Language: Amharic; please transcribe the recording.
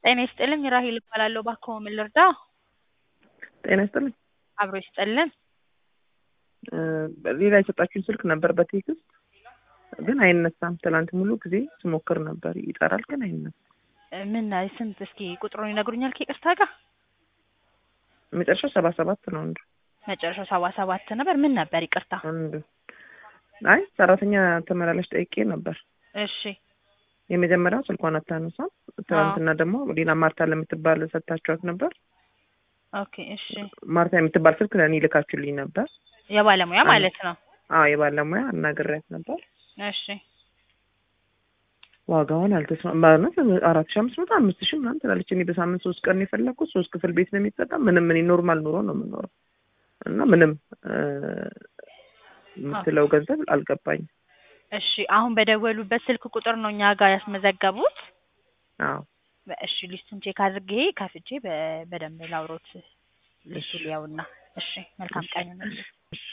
ጤና ይስጥልኝ ራሄል እባላለሁ። እባክዎ ምን ልርዳ? ጤና ይስጥልኝ። አብሮ ይስጥልን። ሌላ የሰጣችሁኝ ስልክ ነበር በቴክስት ግን አይነሳም። ትናንት ሙሉ ጊዜ ስሞክር ነበር ይጠራል፣ ግን አይነሳም። ምን ስንት? እስኪ ቁጥሩን ይነግሩኛል ከይቅርታ ጋር? መጨረሻው ሰባ ሰባት ነው አንዱ መጨረሻው ሰባ ሰባት ነበር። ምን ነበር? ይቅርታ። አንዱ አይ ሰራተኛ ተመላላሽ ጠይቄ ነበር። እሺ የመጀመሪያው ስልኳን አታነሳም። ትናንትና ደግሞ ሌላ ማርታ ለምትባል ሰጥታችኋት ነበር። ኦኬ እሺ። ማርታ የምትባል ስልክ ለእኔ ልካችሁልኝ ነበር። የባለሙያ ማለት ነው። አዎ የባለሙያ አናግሬያት ነበር። እሺ ዋጋውን አልተስማማንም። አራት ሺህ አምስት መቶ አምስት ሺህ ምናምን ትላለች። እኔ በሳምንት ሶስት ቀን ነው የፈለኩት። ሶስት ክፍል ቤት ነው የሚጠቀም። ምንም እኔ ኖርማል ኑሮ ነው የምኖረው እና ምንም የምትለው ገንዘብ አልገባኝም። እሺ አሁን በደወሉበት ስልክ ቁጥር ነው እኛ ጋር ያስመዘገቡት? አዎ እሺ ሊስቱን ቼክ አድርጌ ከፍቼ በ- በደንብ ላውሮት ሊስቱ ሊያውና። እሺ መልካም ቀን ይሁንልህ። እሺ